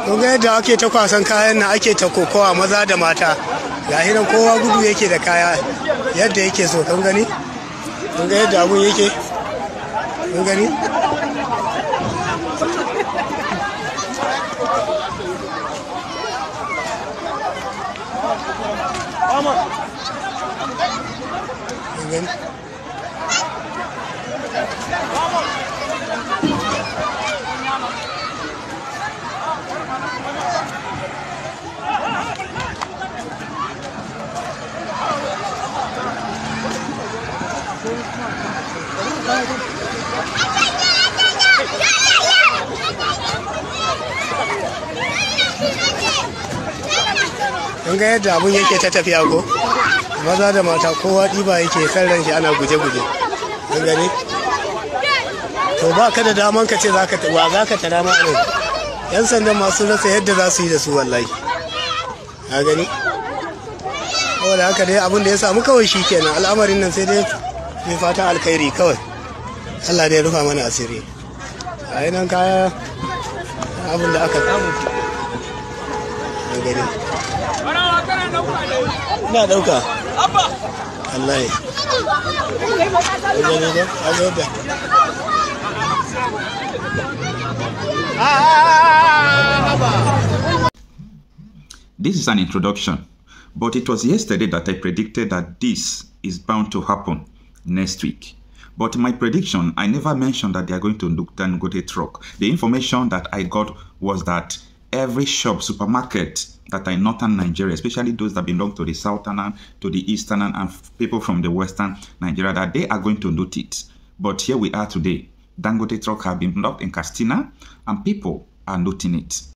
kun ga yadda ake ta kwasan kayan na ake ta kokowa maza da mata ga nan kowa gudu yake da kaya yadda yake so kun gani kun ga yadda abun yake kun gani kun gani kun ga yadda abun yake ta tafiya ko maza da mata kowa ɗiba yake kan ran shi ana guje-guje kun gani to ba ka da daman ka ce za ka wa za ka tara ma ne yan sandan masu rasa yadda za su yi da su wallahi a gani saboda haka dai abin da ya samu kawai shi kenan al'amarin nan sai dai mai fatan alkhairi kawai allah dai rufa mana asiri a yi nan kaya abin da aka samu a gani ina dauka Allah ya gani da a yadda This is an introduction, but it was yesterday that I predicted that this is bound to happen next week. But my prediction, I never mentioned that they are going to look Dangote truck. The information that I got was that every shop, supermarket that are in northern Nigeria, especially those that belong to the southern, to the eastern, and people from the western Nigeria, that they are going to note it. But here we are today. Dangote truck have been blocked in Castina, and people are noting it.